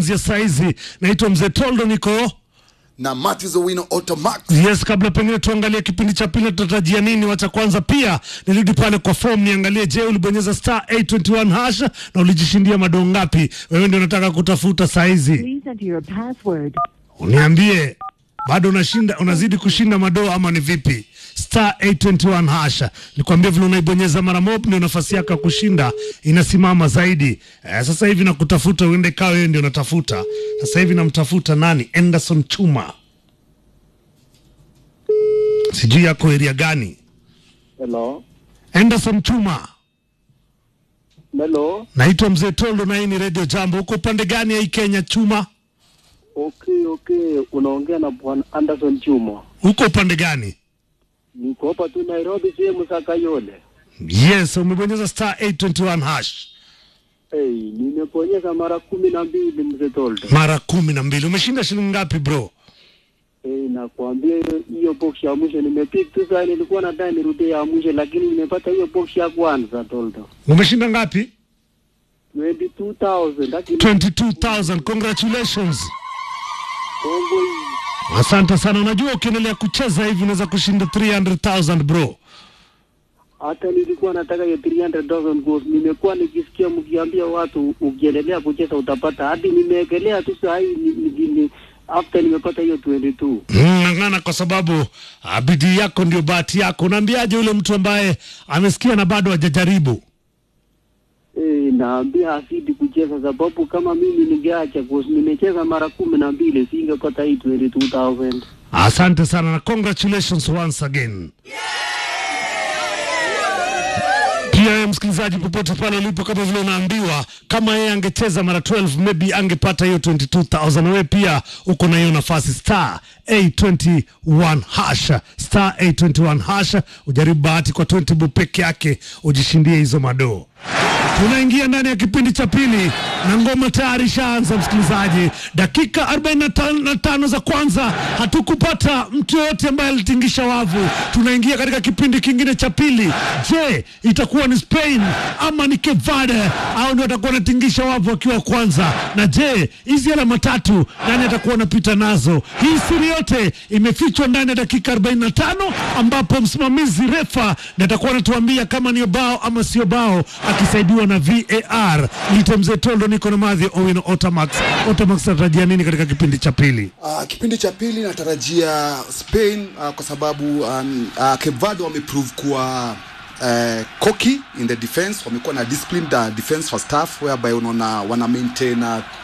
ya saizi naitwa mzee Toldo, niko na Matthews Owino Automax. yes. Kabla pengine tuangalie kipindi cha pili tutatarajia nini, wacha kwanza pia nirudi pale kwa form niangalie, je, ulibonyeza star 821 hash na ulijishindia madoo ngapi? Wewe ndio unataka kutafuta saizi, Please enter your password. uniambie bado unashinda, unazidi kushinda madoo ama ni vipi? Star 821 hash, nikwambia vile unaibonyeza mara moja ndio nafasi yako ya kushinda inasimama zaidi. Eh, sasa hivi nakutafuta uende kawa wewe ndio unatafuta. Sasa hivi namtafuta nani? Anderson Chuma, sijui yako area gani? Hello. Anderson Chuma, Hello. naitwa Mzee Toldo na hii ni Radio Jambo. Uko upande gani ya hii Kenya Chuma? Okay, okay. Unaongea na Bwana Anderson Chuma. Uko upande gani? Niko hapa tu Nairobi sehemu za Kayole. Yes, umebonyeza star 821 hash Hey, nimeponyeza mara kumi na mbili mzee Toldo. mara kumi na mbili. Umeshinda shilingi ngapi bro? Hey, nakwambia hiyo- hiyo box ya mwisho nimepick tu sana, nilikuwa nadhani nirudie ya mwisho, lakini nimepata hiyo box ya kwanza Toldo. Umeshinda ngapi? 22,000 lakini 22,000. Congratulations. Kongo hii. Asante sana. Unajua ukiendelea kucheza hivi unaweza kushinda 300,000 bro. hata nilikuwa nataka hiyo 300,000 goals. Nimekuwa nikisikia mkiambia watu ukiendelea kucheza utapata, hadi nimeekelea tu saa hii ni, ni, ni, after nimepata hiyo 22 Mm, Ng'ang'ana kwa sababu ah, bidii yako ndio bahati yako. Unaambiaje yule mtu ambaye amesikia na bado hajajaribu? Eh, naambia azidi kucheza sababu kama mimi ningeacha course nimecheza mara kumi na mbili singepata hii 22000 Asante sana na congratulations once again. Pia wewe msikilizaji, popote pale ulipo, kama vile unaambiwa, kama yeye angecheza mara 12 maybe angepata hiyo 22000 wewe pia uko na hiyo nafasi, star 821 hash, star 821 hash, ujaribu bahati kwa 20 bob peke yake ujishindie hizo madoo. Tunaingia ndani ya kipindi cha pili na ngoma tayari ishaanza, msikilizaji. Dakika 45 za kwanza hatukupata mtu yoyote ambaye alitingisha wavu. Tunaingia katika kipindi kingine cha pili. Je, itakuwa ni Spain ama ni Cape Verde au ndio watakuwa wanatingisha wavu wakiwa kwanza? Na je, hizi alama tatu nani atakuwa anapita nazo? Hii siri yote imefichwa ndani ya dakika 45 ambapo msimamizi refa ndiye atakuwa anatuambia kama ni bao ama sio bao, akisaidiwa na VAR. Nite mzee Tondo, niko na Madhi Owino Otamax. Otamax atarajia nini katika kipindi cha pili? Uh, kipindi cha pili natarajia Spain uh, kwa sababu um, uh, Cape Verde wameprove kuwa uh, cocky in the defense, wamekuwa na disciplined uh, defense first half whereby unaona wana maintain uh,